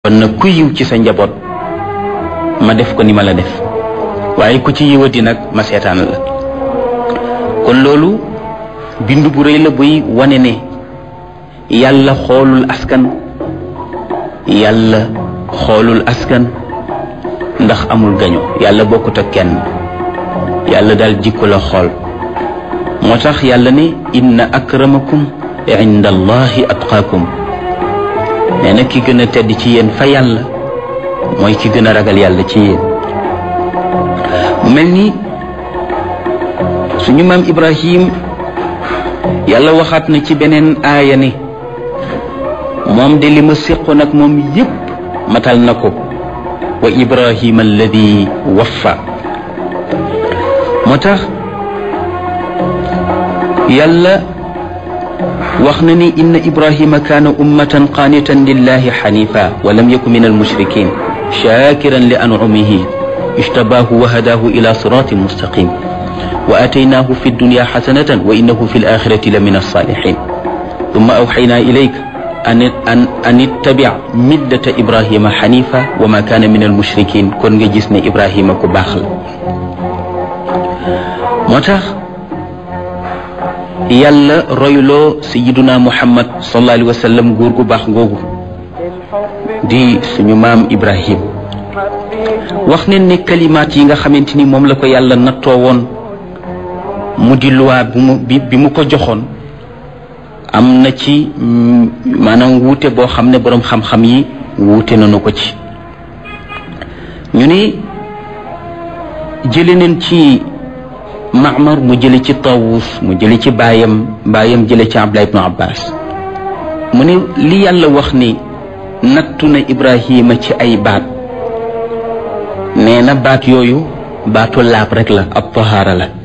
kon nag ku yiw ci sa njaboot ma def ko ni ma la def waaye ku ci yiwati nag ma seetaan la kon loolu bind bu rëy la buy wane ne yàlla xoolul askan yàlla xoolul askan ndax amul gaño yàlla bokkut ak kenn yàlla daal jikko la xool moo tax yàlla ne inna akramakum inda allahi atqaakum nee na ki gën a tedd ci yéen fa yàlla mooy ki gën a ragal yàlla ci yéen mu mel ni suñu maam Ibrahim yàlla waxaat na ci beneen aaya ne moom de li ma séqoon ak moom yépp matal na ko wa Ibrahim alladi waffa moo tax yàlla wax na ni inna ibrahima kaana ummatan qaanitan lillahi xanifa wa lam yaku min almushrikin shakiran li ancumihi ijtabaahu wa hadaahu ila siratin mustaqim wa ataynaahu fi dunya xasanatan wa innahu fi alaxirati la min alsalixin thumma awxaynaa ilayka an an ittabic millata ibrahima xanifa wa ma kaana min almushrikin kon nga gis ne ibrahima ku baax la moo tax yàlla royloo sayiduna muhammad sallallahu alayhi wa sallam góor gu baax googu di suñu maam ibrahim wax ne ne kalimaat yi nga xamante ni moom la ko yàlla nattoo woon mu di luwaa bi mu bi mu ko joxoon am na ci maanaam wuute boo xam ne boroom xam-xam yi wuute nañu ko ci ñu ni jële neen ci Maamar mu jële ci Tawus mu jële ci baayam baayam jële ci Abdullah ibnu Abbas mu ne li yàlla wax ni nattu na Ibrahima ci ay baat nee na baat yooyu baatu laab rek la ab tahaara la